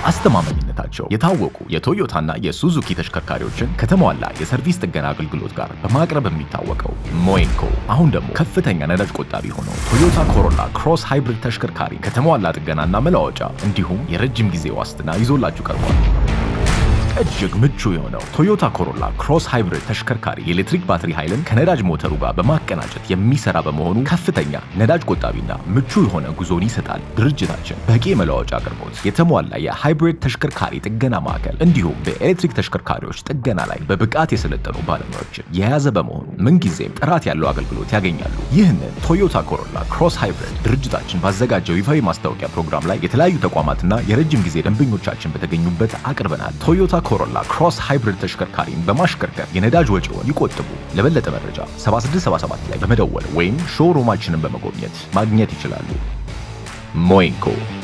በአስተማማኝነታቸው የታወቁ የቶዮታና የሱዙኪ ተሽከርካሪዎችን ከተሟላ የሰርቪስ ጥገና አገልግሎት ጋር በማቅረብ የሚታወቀው ሞይንኮ አሁን ደግሞ ከፍተኛ ነዳጅ ቆጣቢ ሆነው ቶዮታ ኮሮላ ክሮስ ሃይብሪድ ተሽከርካሪ ከተሟላ ጥገናና መለዋወጫ እንዲሁም የረጅም ጊዜ ዋስትና ይዞላችሁ ቀርቧል። እጅግ ምቹ የሆነው ቶዮታ ኮሮላ ክሮስ ሃይብሪድ ተሽከርካሪ የኤሌክትሪክ ባትሪ ኃይልን ከነዳጅ ሞተሩ ጋር በማቀናጀት የሚሰራ በመሆኑ ከፍተኛ ነዳጅ ቆጣቢና ምቹ የሆነ ጉዞን ይሰጣል። ድርጅታችን በቂ የመለዋወጫ አቅርቦት፣ የተሟላ የሃይብሪድ ተሽከርካሪ ጥገና ማዕከል እንዲሁም በኤሌክትሪክ ተሽከርካሪዎች ጥገና ላይ በብቃት የሰለጠኑ ባለሙያዎችን የያዘ በመሆኑ ምንጊዜም ጥራት ያለው አገልግሎት ያገኛሉ። ይህንን ቶዮታ ኮሮላ ክሮስ ሃይብሪድ ድርጅታችን ባዘጋጀው ይፋዊ ማስታወቂያ ፕሮግራም ላይ የተለያዩ ተቋማትና የረጅም ጊዜ ደንበኞቻችን በተገኙበት አቅርበናል። ቶዮታ ኮሮላ ክሮስ ሃይብሪድ ተሽከርካሪን በማሽከርከር የነዳጅ ወጪውን ይቆጥቡ። ለበለጠ መረጃ 7677 ላይ በመደወል ወይም ሾውሩማችንን በመጎብኘት ማግኘት ይችላሉ። ሞይንኮ